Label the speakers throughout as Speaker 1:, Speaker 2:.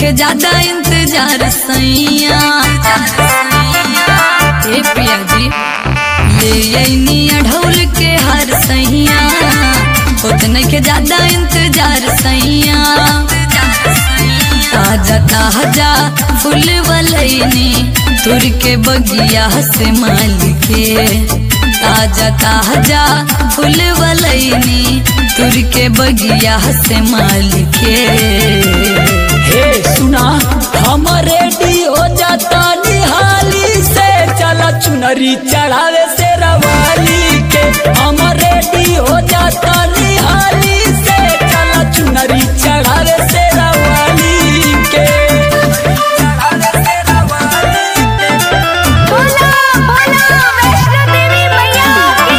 Speaker 1: नइखे ज्यादा इंतजार सैया ए पिया जी ले अइनी अढ़ौल के हर सैया होत नइखे ज्यादा इंतजार सैया ताजा ताजा फूल वलैनी तुर के बगिया से मालिके ताजा ताजा फूल वलैनी तुर के बगिया से मालिके
Speaker 2: हे सुना हम रेडी हो जाता निहाली से चला चुनरी चढ़ावे से रवाली के हम रेडी हो जाता निहाली से चला चुनरी चढ़ावे से रवाली के चढ़ावे से रवाली के।
Speaker 3: बोला बोला वैष्णो देवी मैया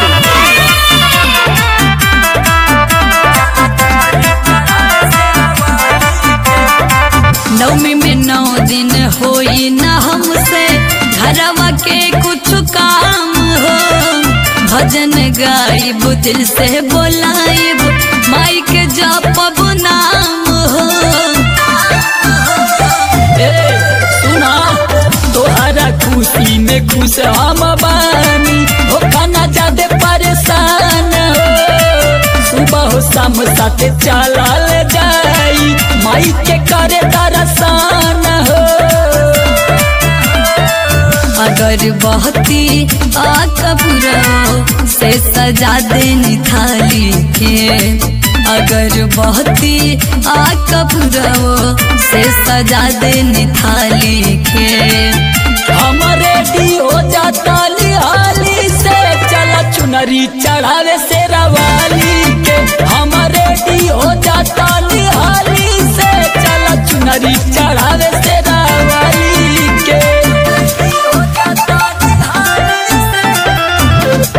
Speaker 1: नवमी में नौ दिन होई न हमसे घरवा के कुछ काम हो भजन गाइब दिल से बोलाइब माई के जपब नाम हो
Speaker 2: ए, सुना तोहरा खुशी में खुश हम बानी हो खाना ज्यादा परेशान हो सुबह हो शाम साथे चलल जाई माई के करे दरसान हो
Speaker 1: अगर बहती आ कपूरो से सजा देनी थाली के अगर बहती आ कपूरो से सजा देनी थाली के
Speaker 2: हम रेडी हो जाता निहाली से चला चुनरी चढ़ावे से रवाली के हम रेडी हो जाता निहाली से चला चुनरी चढ़ावे से रवाली के हो जाता निहाली से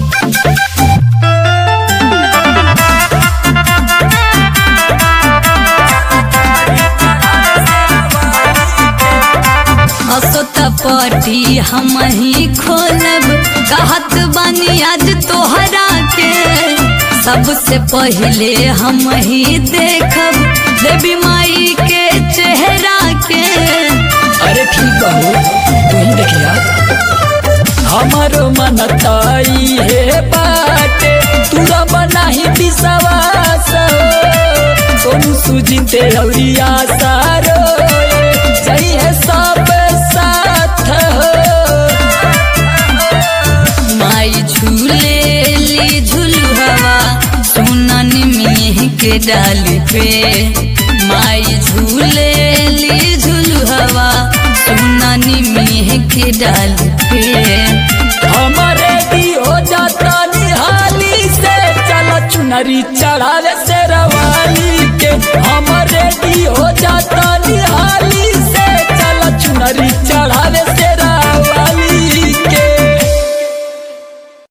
Speaker 1: असोत पटी हम ही खोलब कहत बानी आज तोहरा के सबसे पहले हम ही देखब देवी माई के चेहरा के
Speaker 2: अरे ठीक बहू तू ही देखिया हमारो मन ताई है बाटे तुरा बनाही विश्वास हो सोनू सुजीते औरिया सारो जई है सब साथ हो
Speaker 1: माई झूले ली झूलू हवा सुनन में के डाल पे माई झूले ली झूलू हवा सुनन में के डाल पे
Speaker 2: हम रेडी हो जाता निहाली से चला चुनरी चढ़ावे से रवाली के हम रेडी हो जाता निहाली से चला चुनरी चढ़ावे से